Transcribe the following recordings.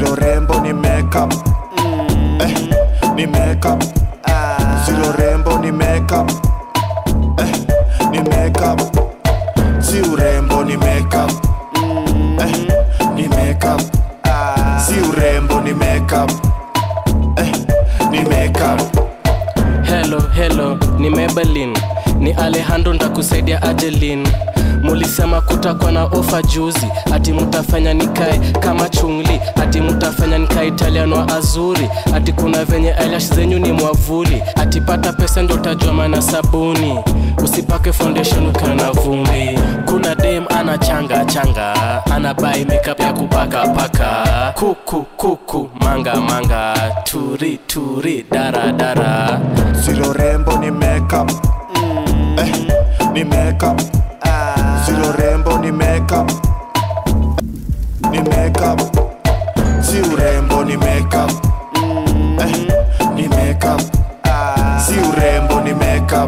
Zero rembo ni makeup eh, ni makeup Zero rembo ni makeup eh, ni makeup Si urembo ni makeup eh, ni makeup Si urembo ni makeup eh, ni makeup Hello, hello, ni Maybelline, ni Alejandro ndakusaidia Adeline. Mulisema kutakuwa na ofa juzi, ati mutafanya nikae kama chungli, ati mutafanya nikae Italian wa azuri, ati kuna venye eyelash zenyu ni mwavuli, ati pata pesa ndo utajua maana sabuni, usipake foundation ukiwa na vumbi. Kuna dem ana changa changa, ana buy makeup ya kupaka paka, kuku kuku, manga manga, turi turi, dara dara. Zero rembo ni makeup eh, ni makeup Zero rembo ni makeup ni makeup Si urembo ni makeup eh, ni makeup Si urembo ni makeup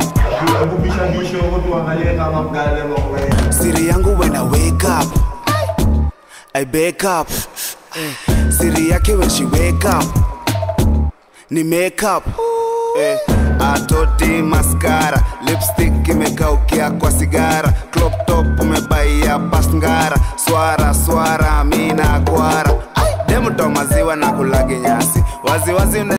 Siri yangu when I wake up I wake up Siri yake when she wake up Ni makeup eh, Atoti mascara Lipstick imekaukia kwa sigara